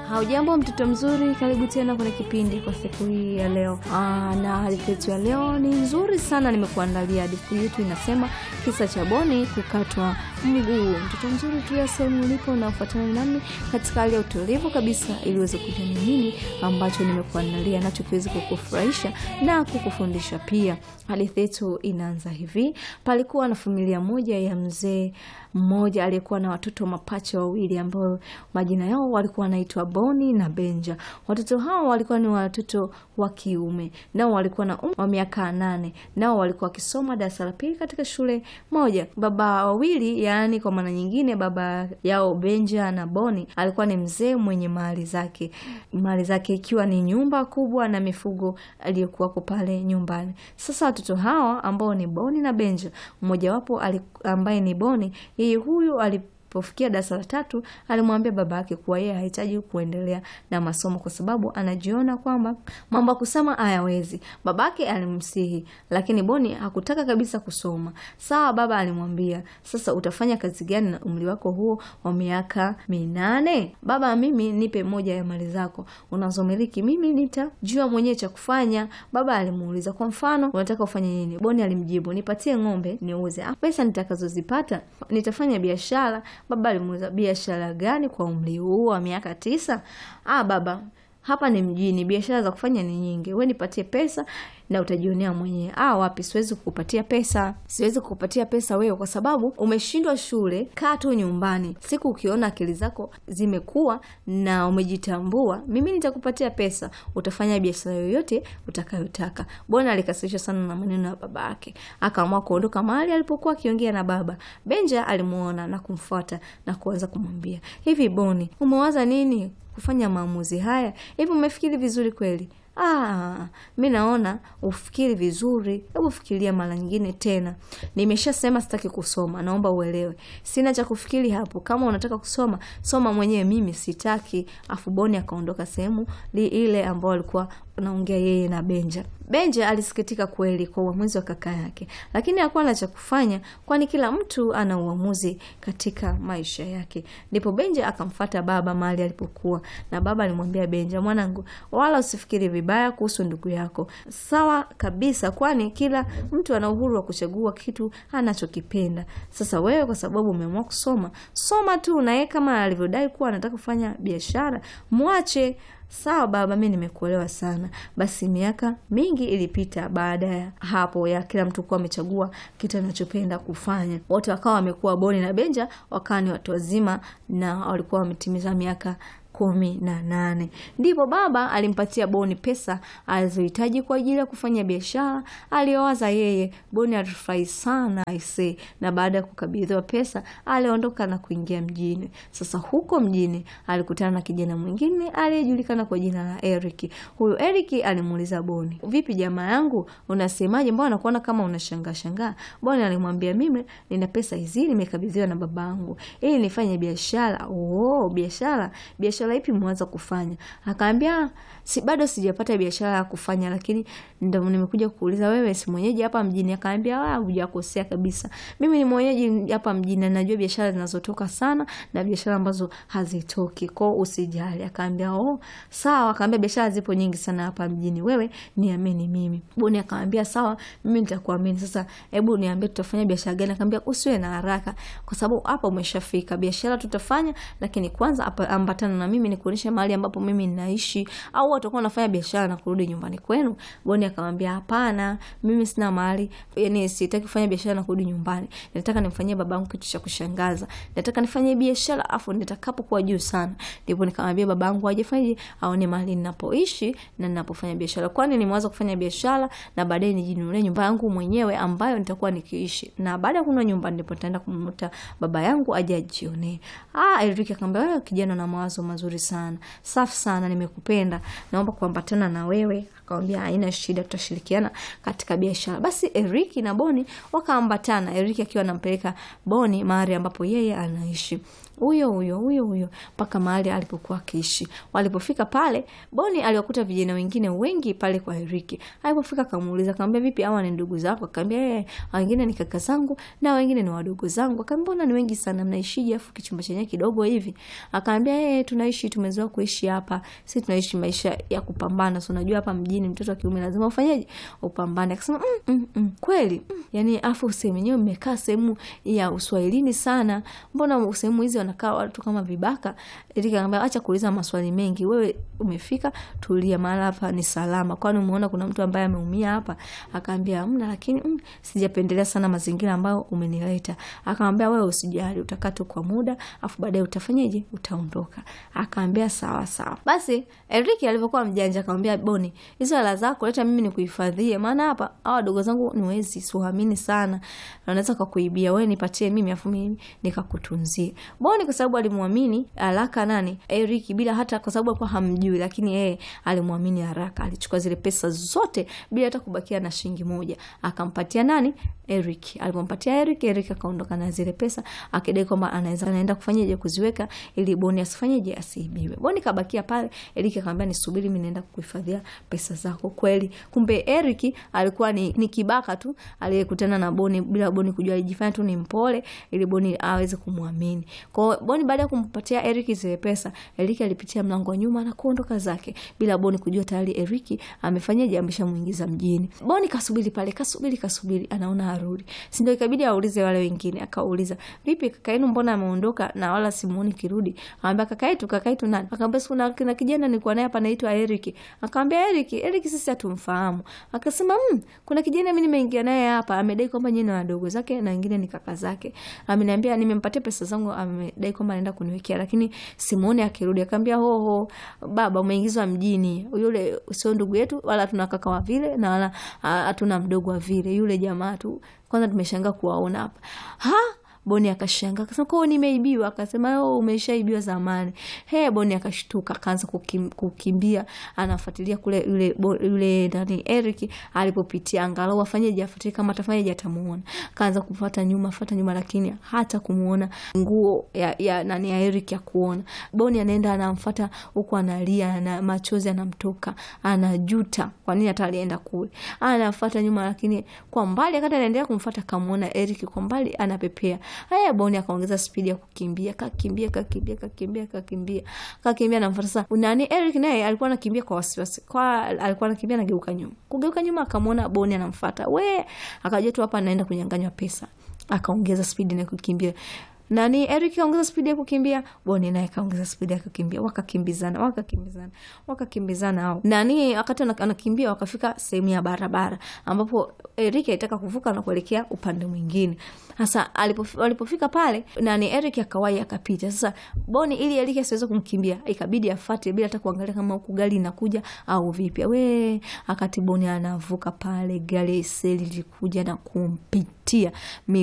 Haujambo mtoto mzuri, karibu tena kwenye kipindi kwa siku hii ya leo. Aa, na hadithi yetu ya leo ni nzuri sana, nimekuandalia. Hadithi yetu inasema kisa cha Boni kukatwa mguu. Mtoto mzuri, tulia sehemu ulipo na ufuatane nami katika hali ya utulivu kabisa, ili uweze kujua ni nini ambacho nimekuandalia nacho kiweze kukufurahisha na kukufundisha pia. Hadithi yetu inaanza hivi: palikuwa na familia moja ya mzee mmoja aliyekuwa na watoto mapacha wawili ambao majina yao walikuwa wanaitwa Boni na Benja. Watoto hao walikuwa ni watoto wa kiume, nao walikuwa na umri wa miaka nane, nao walikuwa wakisoma darasa la pili katika shule moja. Baba wawili, yaani kwa maana nyingine, baba yao Benja na Boni alikuwa ni mzee mwenye mali zake, mali zake ikiwa ni nyumba kubwa na mifugo aliyokuwako pale nyumbani. Sasa watoto hawa ambao ni Boni na Benja, mmojawapo ambaye ni Boni yeye huyu alipofikia darasa la tatu alimwambia baba yake kuwa yeye hahitaji kuendelea na masomo kwa sababu anajiona kwamba mambo ya kusema hayawezi. Babake alimsihi, lakini Boni hakutaka kabisa kusoma. Sawa, baba alimwambia, sasa utafanya kazi gani na umri wako huo wa miaka minane? Baba, mimi nipe moja ya mali zako unazomiliki, mimi nitajua mwenyewe cha kufanya. Baba alimuuliza, kwa mfano unataka ufanye nini? Boni alimjibu, nipatie ng'ombe niuze, pesa nitakazozipata nitafanya biashara. Baba alimuuliza, biashara gani kwa umri huu wa miaka tisa? Ah, baba hapa ni mjini, biashara za kufanya ni nyingi. We nipatie pesa na utajionea mwenyewe. Ah, wapi, siwezi kukupatia pesa, siwezi kukupatia pesa wewe kwa sababu umeshindwa shule. Kaa tu nyumbani, siku ukiona akili zako zimekuwa na umejitambua, mimi nitakupatia pesa, utafanya biashara yoyote utakayotaka. Bwana alikasirishwa sana na maneno ya baba yake, akaamua kuondoka mahali alipokuwa akiongea na baba. Benja alimuona na kumfuata na kuanza kumwambia, hivi Boni, umewaza nini kufanya maamuzi haya? Hivi umefikiri vizuri kweli? Ah, mi naona ufikiri vizuri. Hebu fikiria mara nyingine tena. Nimeshasema sitaki kusoma, naomba uelewe. Sina cha kufikiri hapo. Kama unataka kusoma, soma mwenyewe, mimi sitaki. Afu Boni akaondoka sehemu ile ambao alikuwa naongea yeye na Benja. Benja alisikitika kweli kwa uamuzi wa kaka yake, lakini hakuwa na cha kufanya, kwani kila mtu ana uamuzi katika maisha yake. Ndipo Benja akamfata baba mahali alipokuwa, na baba alimwambia Benja, mwanangu, wala usifikiri vibaya kuhusu ndugu yako. Sawa kabisa, kwani kila mtu ana uhuru wa kuchagua kitu anachokipenda. Sasa wewe, kwa sababu umeamua kusoma, soma tu, na yeye kama alivyodai kuwa anataka kufanya biashara, mwache. Sawa baba, mi nimekuelewa sana. Basi miaka mingi ilipita baada ya hapo ya kila mtu kuwa amechagua kitu anachopenda kufanya. Wote wakawa wamekuwa Boni na Benja wakawa ni watu wazima na walikuwa wametimiza miaka kumi na nane. Ndipo baba alimpatia Boni pesa alizohitaji kwa ajili ya kufanya biashara aliyowaza yeye. Boni alifurahi sana aisee, na baada ya kukabidhiwa pesa aliondoka na kuingia mjini. Sasa huko mjini alikutana na kijana mwingine aliyejulikana kwa jina la Eric. Huyu Eric alimuuliza Boni, vipi jamaa yangu, unasemaje? Mbona nakuona kama unashangaa shangaa? Boni alimwambia, mimi nina pesa hizi nimekabidhiwa na babangu ili nifanye biashara. Oh, biashara biashara ipi mwanza kufanya? Akaambia si bado sijapata biashara ya kufanya, lakini ndo nimekuja kuuliza wewe si mwenyeji hapa mjini? Akaambia ah, hujakosea kabisa, mimi ni mwenyeji hapa mjini na najua biashara zinazotoka sana na biashara ambazo hazitoki, kwao usijali. Akaambia oh, sawa. Akaambia biashara zipo nyingi sana hapa mjini, wewe niamini mimi. Boni akaambia sawa, mimi nitakuamini. Sasa hebu niambie tutafanya biashara gani? Akaambia usiwe na haraka, kwa sababu hapa umeshafika. Biashara tutafanya, lakini kwanza hapa ambatana na mimi nikuonyeshe mahali ambapo mimi ninaishi, au watakuwa wanafanya biashara na kurudi nyumbani kwenu. Boni akamwambia hapana, mimi sina mahali, yani sitaki kufanya biashara na kurudi nyumbani. Nataka nimfanyie babangu kitu cha kushangaza, nataka nifanye biashara afu nitakapokuwa juu sana, ndipo nikamwambia babangu ajefanyaje, aone mahali ninapoishi na ninapofanya biashara, kwani nimeanza kufanya biashara na baadaye nijinunulie nyumba yangu mwenyewe ambayo nitakuwa nikiishi, na baada ya kununua nyumba ndipo nitaenda kumnuta baba yangu aje ajionee. Ah, Eric akamwambia wewe kijana na mawazo mazuri sana, safi sana, nimekupenda, naomba kuambatana na wewe akamwambia haina shida, tutashirikiana katika biashara. Basi Eriki na Boni wakaambatana, Eriki akiwa anampeleka Boni mahali ambapo yeye anaishi huyo huyo huyo huyo mpaka mahali alipokuwa akiishi. Walipofika pale, Boni aliwakuta vijana wengine wengi pale kwa Eriki. Alipofika akamuuliza, akamwambia vipi, hawa ni ndugu zako? Akamwambia yeye, wengine ni kaka zangu na wengine ni wadogo zangu. Akamwambia mbona ni wengi sana, mnaishije afu kichumba chenye kidogo hivi? Akamwambia yeye, tunaishi tumezoea kuishi hapa, sisi tunaishi maisha ya kupambana. So unajua hapa mjini mtoto wa kiume lazima ufanyeje? Upambane. Akasema mm, mm, mm, kweli mm. Yani afu sehemu yenyewe mmekaa sehemu ya uswahilini sana, mbona sehemu hizi wanakaa watu kama vibaka. Erika akamwambia acha kuuliza maswali mengi, wewe umefika, tulia, mahala hapa ni salama. Kwani umeona kuna mtu ambaye ameumia hapa? Akaambia hamna, lakini mm, sijapendelea sana mazingira ambayo umenileta. Akamwambia wewe usijali, utakaa tu kwa muda, afu baadaye utafanyaje? Utaondoka. Akaambia sawa sawa. Basi Eriki alivyokuwa mjanja akamwambia Boni, hizo hela zako leta mimi nikuhifadhie, maana hapa hawa wadogo zangu ni wezi, siwaamini sana, wanaweza kukuibia. Wewe nipatie mimi, afu mimi nikakutunzie. Boni kwa sababu alimwamini haraka nani Eriki, bila hata kwa sababu alikuwa hamjui, lakini yeye alimwamini haraka. Alichukua zile pesa zote bila hata kubakia na shilingi moja, akampatia nani Eric. Alipompatia Eric, Eric akaondoka na zile pesa akidai kwamba anaweza anaenda kufanyaje kuziweka ili Boni asifanyeje asiibiwe. Boni kabakia pale, Eric akamwambia nisubiri, mimi naenda kuhifadhia pesa zako. Kweli kumbe Eric alikuwa ni, ni kibaka tu aliyekutana na Boni bila Boni kujua, alijifanya tu ni mpole ili Boni aweze kumwamini. Kwa hiyo Boni baada ya kumpatia Eric zile pesa, Eric alipitia mlango wa nyuma na kuondoka zake bila Boni kujua tayari Eric amefanyaje, ameshamuingiza mjini. Boni kasubiri pale, kasubiri kasubiri, anaona arudi, si ndio? Ikabidi aulize wale wengine, akauliza vipi, kaka yenu mbona ameondoka na wala simuoni kirudi? Akamwambia kaka yetu, kaka yetu nani? Akamwambia kuna kuna kijana nilikuwa naye hapa anaitwa Eric. Akamwambia Eric, Eric sisi hatumfahamu. Akasema mmm, kuna kijana mimi nimeingia naye hapa, amedai kwamba nyinyi ni wadogo zake na wengine ni kaka zake. Ameniambia nimempatia pesa zangu, amedai kwamba anaenda kuniwekea, lakini simuoni akirudi. Akamwambia ho ho, baba umeingizwa mjini, yule sio ndugu yetu, wala tuna kaka wa vile na wala hatuna mdogo wa vile, yule jamaa tu kwanza tumeshangaa kuwaona hapa ha Boni akashanga akasema, kwao nimeibiwa. Akasema oh, umeshaibiwa zamani. He, Boni akashtuka akaanza kukim, kukimbia anafuatilia kule yule yule nani Eric alipopitia, angalau afanyeje, afuatilie kama atafanyaje, atamuona. Akaanza kufuata nyuma, fuata nyuma, lakini hata kumuona nguo ya, ya nani ya Eric ya kuona. Boni anaenda anamfuata huku analia na machozi anamtoka, anajuta kwa nini hata alienda kule. Anafuata nyuma, lakini kwa mbali, akati anaendelea kumfuata, kamuona Eric kwa mbali anapepea Haya, Boni akaongeza spidi ya kukimbia, kakimbia kakimbia kakimbia kakimbia kakimbia, namfuata sasa. Nani Eric naye alikuwa anakimbia kwa wasiwasi, kwa alikuwa anakimbia anageuka nyuma, kugeuka nyuma akamwona Boni anamfuata, we akajua tu hapa anaenda kunyang'anywa pesa, akaongeza spidi na kukimbia nani Eric kaongeza spidi ya kukimbia, Boni naye kaongeza spidi ya kukimbia, wakakimbizana wakakimbizana wakakimbizana hao nani. Wakati anakimbia wakafika sehemu ya barabara ambapo Eric alitaka kuvuka na kuelekea upande mwingine. Sasa walipofika pale, nani Eric akawai akapita. Sasa Boni ili Eric asiweze kumkimbia, ikabidi afate bila hata kuangalia kama huku gari inakuja au vipi. We akati Boni anavuka pale, gari seli lilikuja na kumpitia